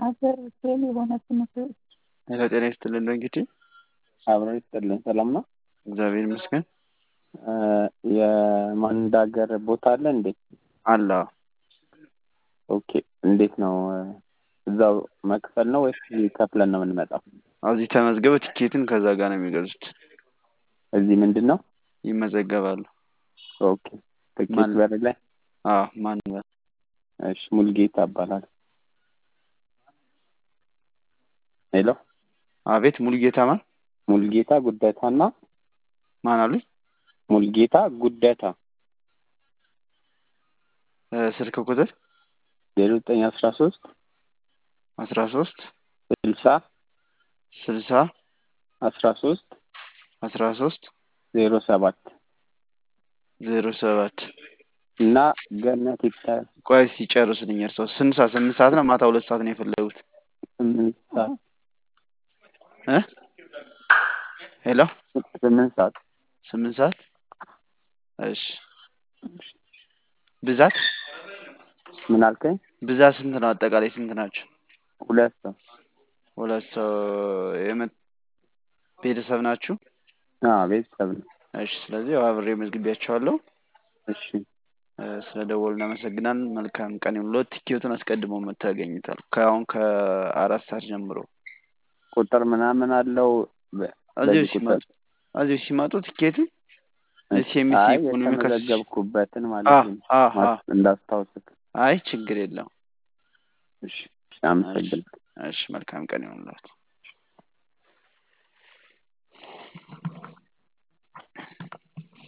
ሀገር ፌል የሆነ ትምህርት ሄሎ ጤና ይስጥልን እንግዲህ አብሮ ይስጥልን። ሰላም ነው። እግዚአብሔር ይመስገን የማንዳገር ቦታ አለ እንዴ? አለ ኦኬ። እንዴት ነው? እዛው መክፈል ነው ወይስ ከፍለን ነው የምንመጣው? እዚህ ተመዝገበ ቲኬትን ከዛ ጋር ነው የሚገዙት። እዚህ ምንድን ነው? ይመዘገባሉ። ኦኬ። ትኬት ማን- በር ላይ አዎ ማን እሺ። ሙልጌታ እባላለሁ። ሄሎ አቤት ሙሉጌታ ማን ሙልጌታ ጉደታና ማን አሉኝ? ሙልጌታ ጉደታ እ፣ ስልክ ቁጥር ዜሮ ዘጠኝ አስራ ሶስት አስራ ሶስት ስልሳ ስልሳ አስራ ሶስት አስራ ሶስት ዜሮ ሰባት ዜሮ ሰባት እና ገነት ይታያል ቆይ ሲጨርስልኝ እርሰው ስንት ሰዓት ስምንት ሰዓት ነው ማታ ሁለት ሰዓት ነው የፈለጉት ስምንት ሰዓት እ ሄሎ ስምንት ሰዓት ስምንት ሰዓት እሺ ብዛት ምን አልከኝ? ብዛት ስንት ነው አጠቃላይ ስንት ናቸው ሁለት ሰው ሁለት ሰው የመ- ቤተሰብ ናችሁ አዎ ቤተሰብ ነው። እሺ ስለዚህ ያው አብሬ መዝግቢያቸዋለሁ እሺ እ፣ ስለ ደወሉ እናመሰግናለን መልካም ቀን ይሁንልዎት ቲኬቱን አስቀድሞ መጥተው ያገኙታል ከአሁን ከአራት ሰዓት ጀምሮ ቁጥር ምናምን አለው በ- እዚሁ በዚህ ሲመጡ ቁጥር እዚሁ ሲመጡ ቲኬቱን እሺ። ኤስኤምሲ አይ ኢኮኖሚክ አሶሲ- የተመዘገብኩበትን አ ማለት ነው አ አ ማስ- እንዳስታውስክ። አይ ችግር የለውም እሺ እሺ፣ አመሰግናለሁ። እሺ መልካም ቀን ይሁንልዎት